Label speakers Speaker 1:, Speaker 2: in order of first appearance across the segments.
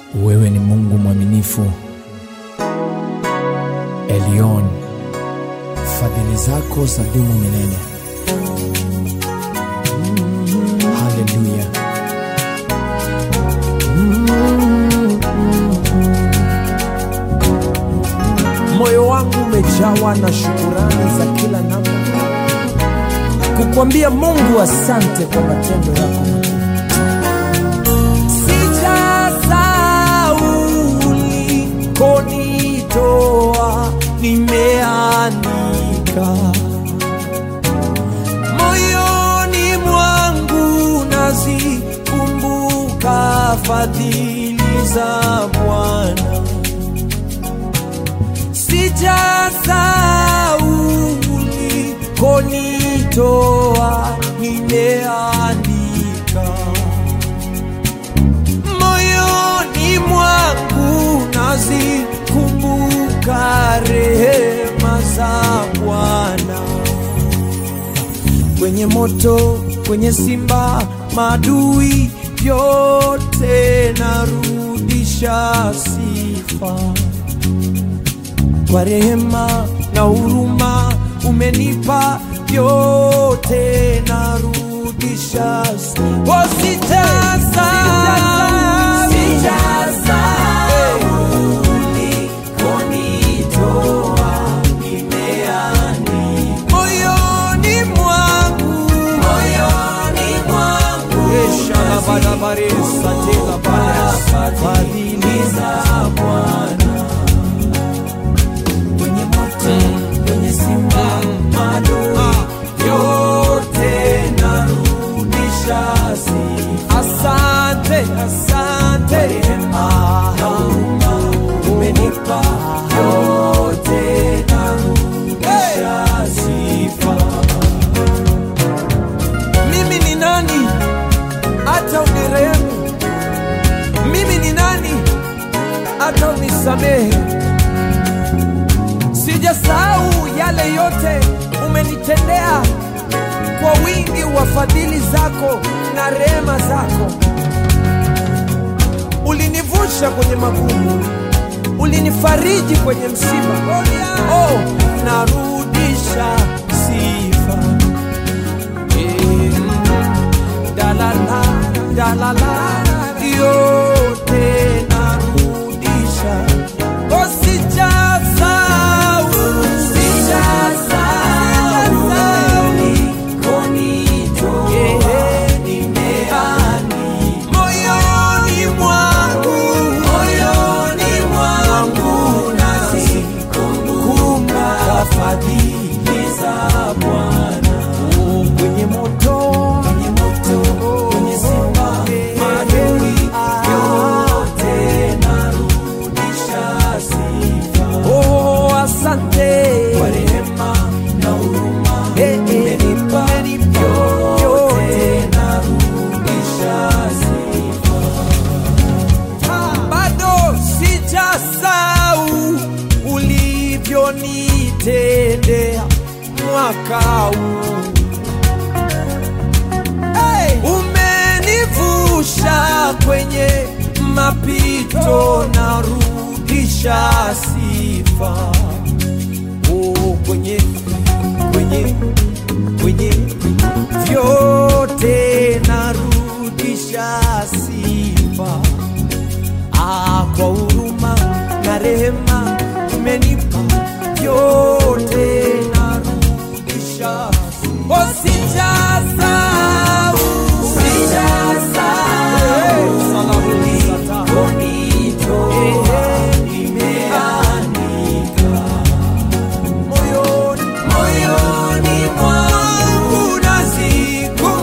Speaker 1: Wewe ni Mungu mwaminifu, Elion, fadhili zako za dumu milele. Haleluya. Moyo wangu umejawa na shukurani za kila namna, kukwambia Mungu asante kwa matendo yako makuu. Sijasahau ulikonitoa, nimeandika moyoni mwangu, nazikumbuka fadhili za Bwana. Sijasahau ulikonitoa, nimeandika moyoni mwangu nazikumbuka rehema za Bwana. Kwenye moto, kwenye simba, madui yote narudisha sifa kwa rehema na huruma umenipa yote narudisha sifa. moyoni mwangu fadhili za Bwana kwenye moto, kwenye simba, madui yote narudisha sifa. Asante, asante, rehema na huruma umenipa yote narudisha sifa. Mimi ni nani hata unirehemu? Mimi ni nani hata unisamehe? Sijasahau yale yote umenitendea kwa wingi wa fadhili zako na rehema zako. Ulinivusha kwenye magumu, ulinifariji kwenye msiba. Oh, narudisha sifa. Eh, dalala, dalala, yote narudisha. Oh, sijasahau, sijasahau Yeah, nimeandika moyoni mwangu, moyoni mwangu nazikumbuka fadhili za Bwana. Oh, kwenye moto, kwenye moto, kwenye simba, madui yote narudisha sifa. Oh, asante kwa rehema na huruma umenipa yote narudisha sifa. Bado sijasahau ulivyonitendea mwaka huu hey! Umenivusha kwenye mapito, narudisha sifa oh, kwenye kwenye kwenye vyote narudisha sifa ah, kwa huruma na rehema umenipa vyote narudisha sifa. Oh, sijasahau, sijasahau ulikonitoa, nimeandika moyoni moyoni mwangu nazikumbuka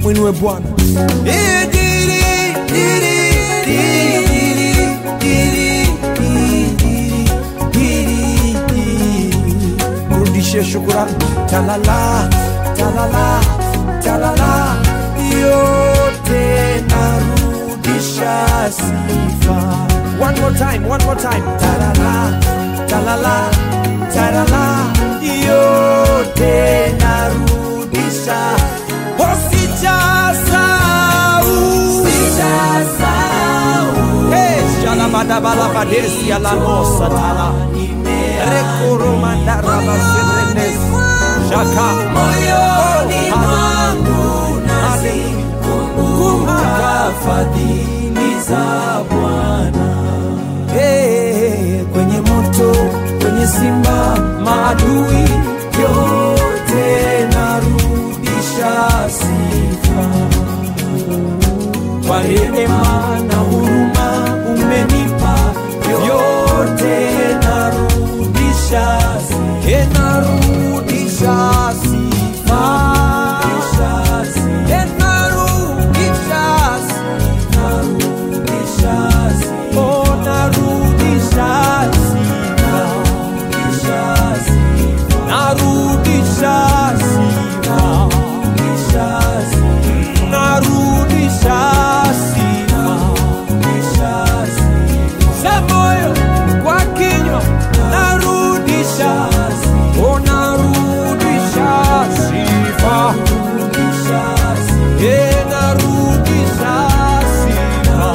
Speaker 1: mwinue Bwana. Eh, diri, diri, diri, diri, diri, diri, diri. Mrudishie shukurani. Talala, talala, talala, yote narudisha sifa. One more time, one more time. Talala, talala, talala, yote narudisha. Oh, sijasahau. Hey, shalabadabalabadesi alamosa tala. Rekoromandarabaserenes. Shaka.
Speaker 2: moyoni
Speaker 1: Oh,
Speaker 2: mwangu
Speaker 1: Kumbuka.
Speaker 2: nazikumbuka fadhili za Bwana.
Speaker 1: Hey, kwenye moto, kwenye simba, maadui yote narudisha sifa kwa rehema na huruma umenipa yote narudisha sifa. Hey, narudisha sifa. Hey, narudisha sifa. Oh, narudisha sifa. Narudisha sifa. Narudisha sifa. Za moyo kwa kinywa narudisha. Oh, narudisha sifa. Eh, narudisha sifa.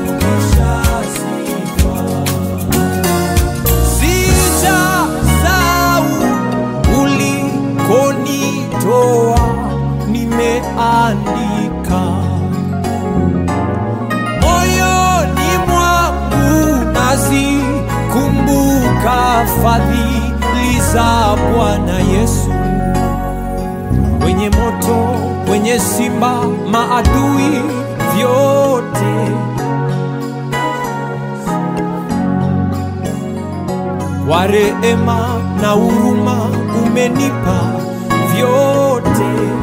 Speaker 1: Sijasahau ulikonitoa, nimeandika moyoni mwangu, nazikumbuka fadhili za Bwana Yesu. Kwenye moto, kwenye simba, maadui vyote kwa rehema na huruma umenipa vyote